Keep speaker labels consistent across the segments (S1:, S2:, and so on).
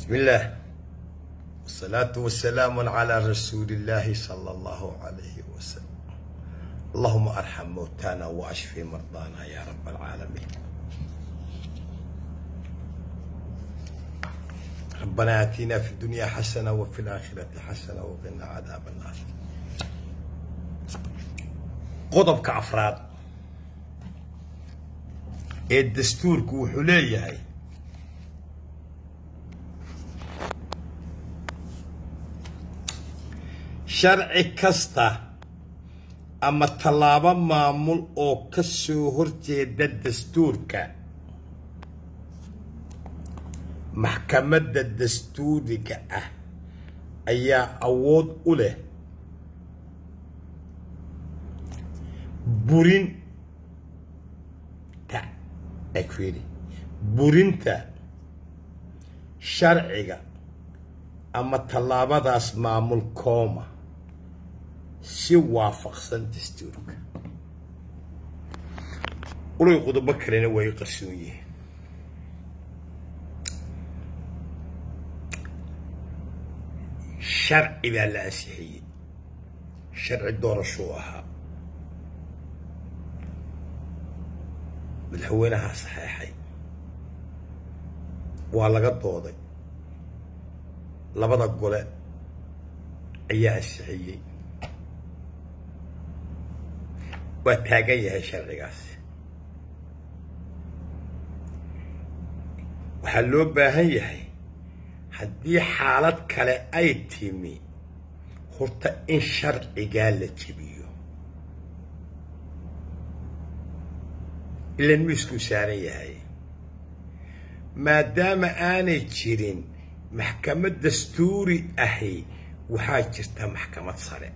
S1: بسم الله والصلاة والسلام على رسول الله صلى الله عليه وسلم اللهم ارحم موتانا واشف مرضانا يا رب العالمين ربنا اتنا في الدنيا حسنة وفي الآخرة حسنة وقنا عذاب النار qodobka afraad ee dastuurku wuxuu leeyahay sharci kasta ama tallaabo maamul oo ka soo horjeeda dastuurka maxkamadda dastuuriga ah ayaa awood u leh burinta equity burinta sharciga ama tallaabadaas maamul kooma si waafaqsan dastuurka ulay qodobo kalena way qarsoon yihiin sharci baa la ansixiyey sharci doorashuu ahaa madaxweynahaa saxeexay waa laga dooday labada gole ayaa ansixiyey waa taagan yahay sharcigaasi waxaa loo baahan yahay haddii xaalad kale ay timi horta in sharcigaa la jebiyo ilan miiskuu saaran yahay maadaama aanay jirin maxkamad dastuuri ahi waxaa jirta maxkamad sare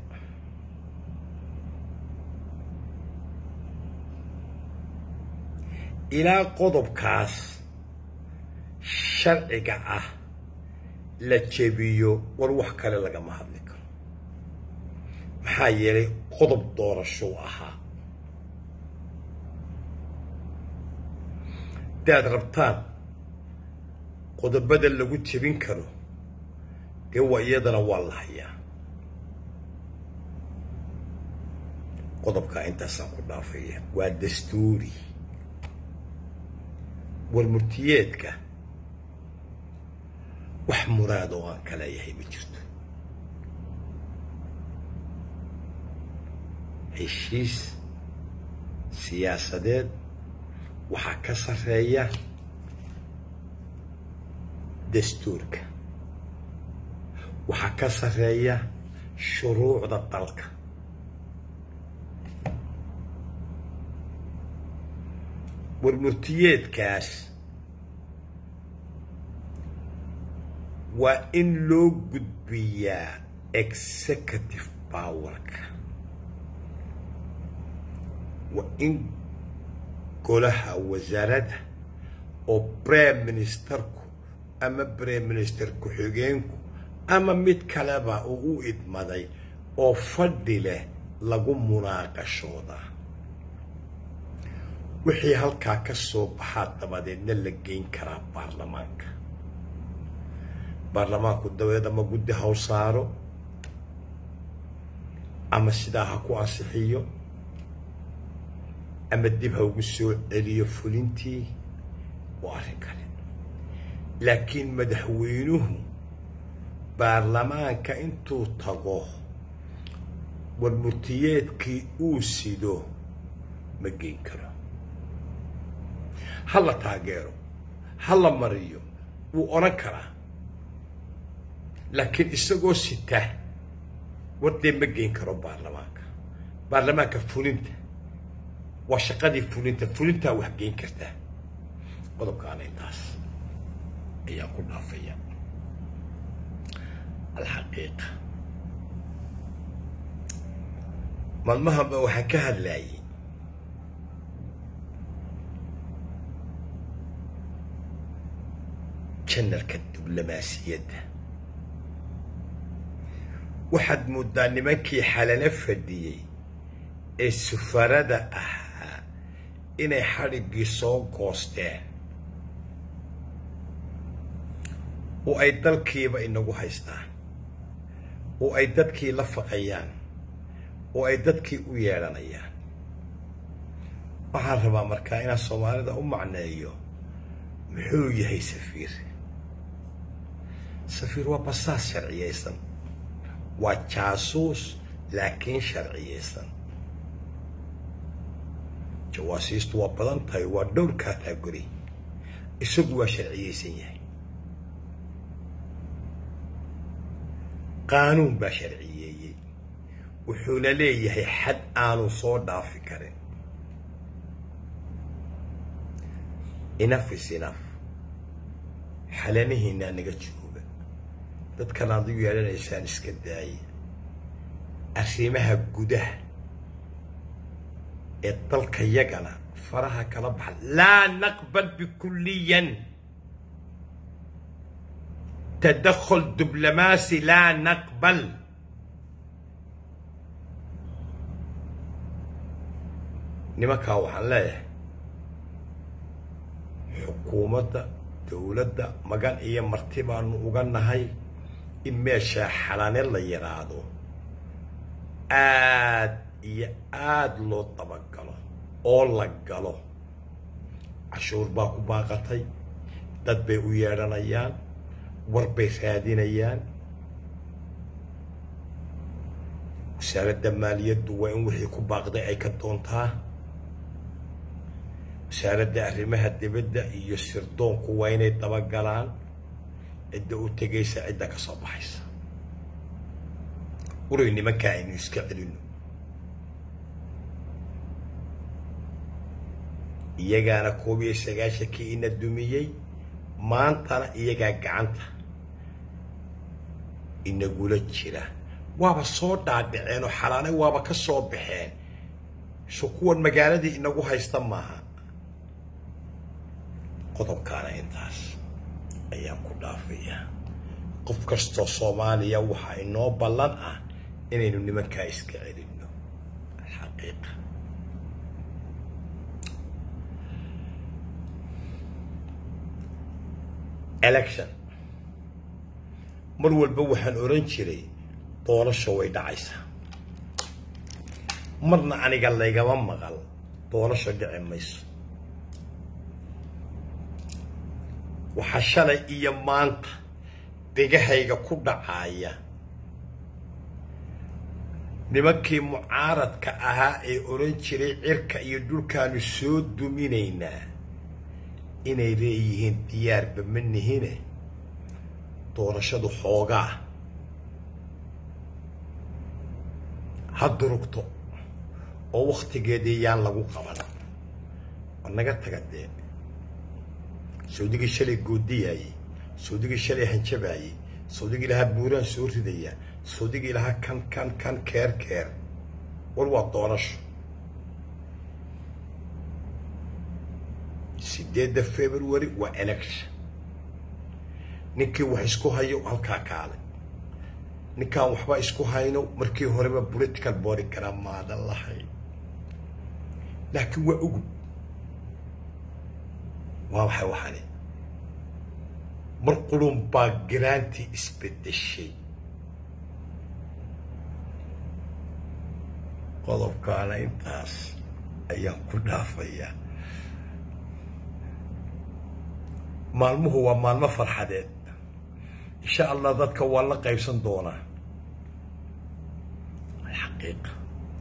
S1: ilaa qodobkaas sharciga ah la jebiyo war wax kale lagama hadli karo maxaa yeelay qodob doorashuu ahaa haddaad rabtaan qodobada lagu jebin karo dee waa iyadana waa la hayaa qodobkaa intaasaan ku dhaafaya waa dastuuri war murtiyeedka wax muraad oo aan kala yahay ma jirto heshiis siyaasadeed waxaa ka sarreeya dastuurka waxaa ka sarreeya shuruucda dalka warmurtiyeedkaas waa in loo gudbiyaa executive powerka waa in golaha wasaaradda oo brime ministerku ama brime minister ku-xigeenku ama mid kaleba uu u idmaday oo fadhi leh lagu munaaqashooda wixii halkaa ka soo baxaa dabadeedna la geyn karaa baarlamaanka baarlamaanku dabadeed ama guddi haw saaro ama sidaa ha ku ansixiyo ama dib ha ugu soo celiyo fulintii waa arrin kale laakiin madaxweynuhu baarlamaanka intuu tago warmurtiyeedkii uu sido ma geyn karo ha la taageero ha la mariyo wuu odhan karaa laakiin isagoo sita wardee ma geyn karo baarlamaanka baarlamaanka fulinta waa shaqadii fulinta fulintaa wax geyn kartaa qodobkaana intaas ayaan ku dhaafaya alxaqiiqa maalmahanba waxaan ka hadlaayay janalka diblomaasiyadda waxaad mooddaa nimankii xalalo fadhiyey ee safarada ahaa inay xadhiggii soo goosteen oo ay dalkiiba inagu haystaan oo ay dadkii la faqayaan oo ay dadkii u yeedhanayaan waxaan rabaa markaa inaan soomaalida u macneeyo muxuu yahay safiir safiir waa basaas sharciyaysan waa jaasuus laakiin sharciyaysan jawaasiistu waa badan tahay waa dhowr kaataagori isagu waa sharciyaysan yahay qaanuun baa sharciyeeyey wuxuuna leeyahay xad aanu soo dhaafi karin enough is enough xalanihiinaa naga jooga dadkan aad u yeedhanaysaan iska daaya arrimaha gudaha ee dalka yagana faraha kala baxa laa naqbal bikulliyan tadakhul diblomaasi laa naqbal nimankaa waxaan leeyahay xukuumadda dowladda magan iyo marti baanu uga nahay in meeshaa xalaane la yidhaahdo aad iyo aada loo dabagalo oo la galo cashuur baa ku baaqatay dad bay u yeedhanayaan war bay raadinayaan wasaaradda maaliyaddu waa in wixii ku baaqday ay ka doontaa wasaaradda arrimaha dibadda iyo sirdoonku waa inay dabagalaan cidda u tegaysa cidda ka soo baxaysa uray nimankaa aynu iska celino iyagaana koob iyo sagaashankii ina dumiyey maantana iyagaa gacanta inagula jira waaba soo dhaadhaceen oo xalaanay waaba ka soo baxeen so kuwan magaaladii inagu haysta maaha qodobkaana intaas ayaan ku dhaafayaa qof kastoo soomaaliya waxaa inoo ballan ah inaynu nimankaa iska celinno alxaqiiqa election mar walba waxaan oran jiray doorasho way dhacaysaa marna aniga laygama maqal doorasho dhici mayso waxaa shalay iyo maanta degahayga ku dhacaya nimankii mucaaradka ahaa ee oran jiray cirka iyo dhulkaanu soo duminaynaa inay leeyihiin diyaarba ma nihine doorashadu xoogaa ha durugto oo wakhtigeedii yaan lagu qaban oo naga taga dee sawdigii shalay goodiyaayey sawdigii shalay hanjabaayey sawdigii lahaa buuraan soo ridaya sawdigii lahaa kan kan kan keer keer war waa doorasho sideedda february waa election ninkii wax isku hayo halkaa kaale ninkaan waxba isku hayno markii horeba political body kara maadan lahayn laakiin waa ugub waa waxay waxani mar qulun baa garaantii isbedeshay qodobkaana intaas ayaan ku dhaafayaa maalmuhu waa maalmo farxadeed insha allah dadka waa la qaybsan doonaa alxaqiiqa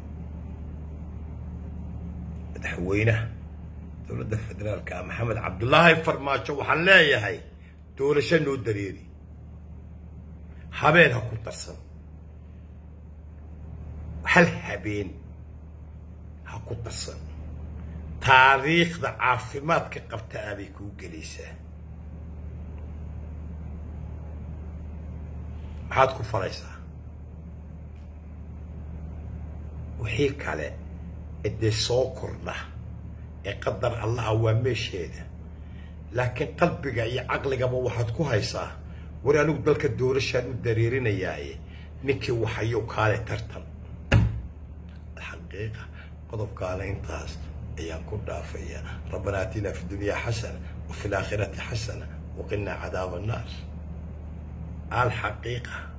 S1: madaxweynaha dowladda federaalka ah maxamed cabdullaahi farmaajo waxaan leeyahay doorasho noo dareeri habeen ha ku darsan hal habeen ha ku darsan taariikhda caafimaadka qabta abay kuu gelaysaa maxaad ku falaysaa wixii kale cidee soo kordha ee qadar allah ah waa meesheeda laakiin qalbiga iyo caqligaba waxaad ku haysaa war anigu dalka doorashaan u dareerinayaaye ninkii waxayo kaale tartan xaqiiqa qodobkaana intaas ayaan ku dhaafayaa rabbana aatina fi dunya xasana wa fi laakhirati xasana waqinaa cadaaba annaar alxaqiiqa